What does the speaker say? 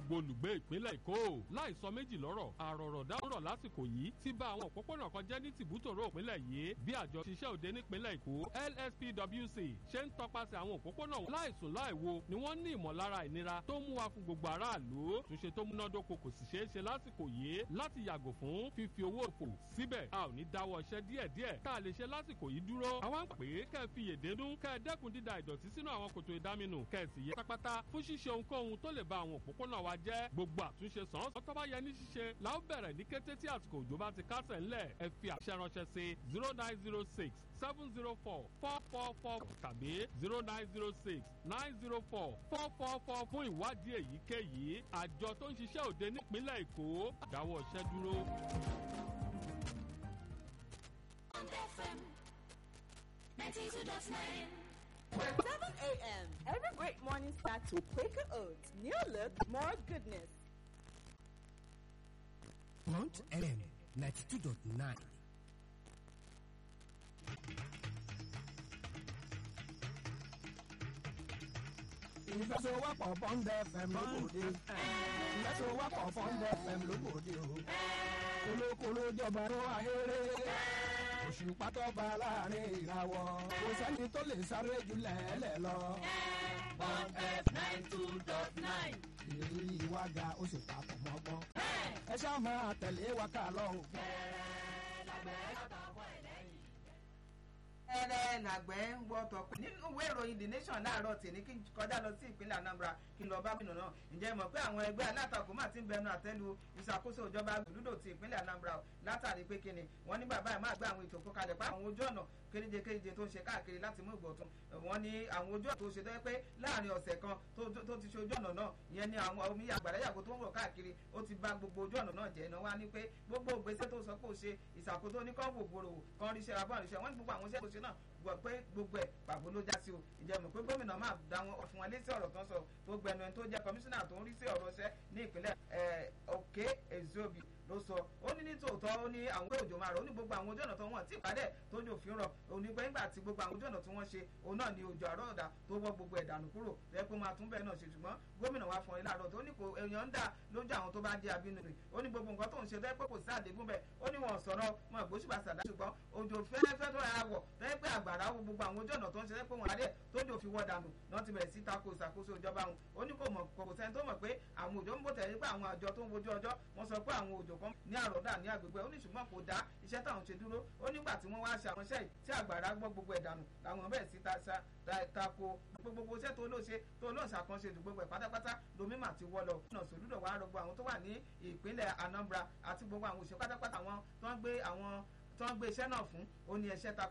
gbogbo olùgbé ìpínlẹ̀ èkó láì sọ méjì lọ́rọ̀ àròrọ̀dá rọ̀ lásìkò yìí ti bà àwọn òpópónà kan jẹ́ ní tìbútòrò ìpínlẹ̀ yìí bí àjọ ṣiṣẹ́ òde nípínlẹ̀ èkó lspwc ṣe ń tọpasẹ̀ àwọn òpópónà láìsùn láìwo ni wọ́n ní ìmọ̀lára ìnira tó mú wa fún gbogbo aráàlú túnṣe tó múnádóko kò sì ṣeé ṣe lásìkò yìí láti yàgò fún fífi owó òfò síbẹ̀ a ò ní dáwọ́ iṣẹ́ díẹ̀díẹ̀ tá a lè ṣe lásìkò yìí dúró àwa ń pè é kẹ́ ẹ fi yèdédún kẹ́ ẹ dẹ́kun dída ìdọ̀tí sínú àwọn kòtò ìdáminù kẹ́ ẹ sì yẹ pátápátá fún ṣíṣe ohunkóhun tó lè ba àwọn òpópónà wa jẹ́ gbogbo àtúnṣe sàn án tó bá yẹ ní ṣíṣe la ó bẹ̀rẹ̀ ní kété tí àsìkò òjò bá ti kásẹ̀ ńlẹ̀ ẹ fi àṣẹ ránṣẹ́ sí zero nine zero six seven zero four four four four tàbí zero nine zero six nine zero four four four four fún ìwádìí èyíkéyìí àjọ tó ń ṣiṣẹ́ òde nípínlẹ̀ èkó dáwọ́ iṣẹ́ dúró. on FM 92.9. 7 a.m. Every great morning starts with Quaker Oats. New look, more goodness. Front FM 92.9. ìfẹsowọ́pọ̀ bond fm lóbòde ìfẹsowọ́pọ̀ bond fm lóbòde o kolokolo jọba ló ahéré òṣùpá tó bá láàrin ìràwọ̀ kò sẹ́ni tó lè sáré jù lẹ́ẹ̀lẹ́ lọ. Bond F 92.9. ìrírí ìwádà ó sì papọ̀ mọ́gbọ́n. ẹ ṣáà máa tẹ̀lé wa ká lọ o. ẹrẹ nàgbẹ́ ń wọ́ tọpẹ́ nínú ìwé ìròyìn the nation láàárọ̀ tèmi kí n kọjá lọ sí ìpínlẹ̀ anambra kí n lọ bá bìnà náà ǹjẹ́ mọ̀ pé àwọn ẹgbẹ́ alátakò máa ti ń bẹnu àtẹ́lu ìṣàkóso ìjọba gbùdúdò ti ìpínlẹ̀ anambra látàrí pé kíni wọ́n ní bàbá ẹ̀ máa gbé àwọn ètò kọkalẹ̀ pa àwọn ojú ọ̀nà kéréje kéréje tó ń ṣe káàkiri láti mú ìgbọ̀tún wọ́n ní àwọn ojú ọ̀nà tó ṣe tó yẹ pé láàrin ọ̀sẹ̀ kan tó ti ṣe ojú ọ̀nà náà ìyẹn ni àwọn omi àgbàdáyàgò tó ń rọ̀ káàkiri ó ti bà gbogbo ojú ọ̀nà náà jẹ́ náà wá ní pé gbogbo ìgbésẹ̀ tó sọ pé ó ṣe ìṣàkóso ní kọ́ńbò gbòòrò kan ríṣẹ́ abọ́ọ̀rìṣẹ́ wọ́n ní gbogbo àwọn iṣẹ́ tó ṣe náà gbọ́ pé gbogbo ẹ̀ pàbó ló já sí o ìjẹ́mọ̀ pé gómìnà máa dá wọn fún wọn létí ọ̀rọ̀ tó ń sọ tó gbẹnu ẹni tó jẹ́ kọmíṣánná tó ń rí sí ọ̀rọ̀ ṣẹ́ ní ìpínlẹ̀ òkè ezobi ló sọ ó ní ní tòótọ́ ó ní àwọn pé òjò máa rọ̀ ó ní gbogbo àwọn ojú ọ̀nà tó wọ́n tí ìpàdé tó jò fi ń rọ̀ ó ní pé nígbà tí gbogbo àwọn ojú ọ̀nà tí wọ́n ṣe òun náà ni òjò àrọ̀ ọ̀dà tó wọ́ gbogbo ẹ̀dànù kúrò rẹ pé máa tún bẹ́ẹ̀ náà ṣe ṣùgbọ́n gómìnà wa fún ẹ láàárọ̀ tó ní kò èèyàn ń dà lójú àwọn tó bá jẹ́ abínú rẹ̀ ó ní gbogbo nǹkan tó ń ṣe tó yẹ pé kò sí àdégún bẹ́ẹ̀ ó ní wọn sọ̀rọ̀ wọn àgbóṣùbà sàdá ṣùgbọ́n òjò fẹ́ẹ́fẹ́ tó yà wọ̀ tó yẹ pé àgbàrá wo gbogbo àwọn ojú ọ̀nà tó ń ṣe tó yẹ pé wọn adé tó jò fi wọ́ dànù náà ti bẹ̀rẹ̀ sí tako ìṣàkóso ìjọba wọn ó ní kò mọ̀ kò sẹ́ni tó mọ̀ pé àwọn òjò ń bò tẹ̀lé pé àwọn àjọ tó ń wojú ọjọ́ wọ́n sọ pé àwọn òjò kan ní àròdà ní agbègbè ó ní ṣùgbọ́n kò dá iṣẹ́ táwọn ṣe dúró ó nígbà tí wọ́n wá ṣe àwọn iṣẹ́ yìí tí àgbàrá gbọ́ gbogbo ẹ̀ dànù làwọn bẹ̀rẹ̀ sí tako gbogbo iṣẹ́ tó ló ṣe tó ló ṣàkànṣe ìdùgbò gbogbo ẹ̀ pátápátá lomi mà ti wọ́ lọ. ọ̀nà sòlúdọ̀ wàá rọgbọ àwọn tó wà ní ìpínlẹ̀ Anambra àti gbogbo àwọn òṣèlú pátápátá wọn tó ń gbé àwọn tó ń gbé iṣẹ́ náà fún ó ní ẹṣẹ́ ta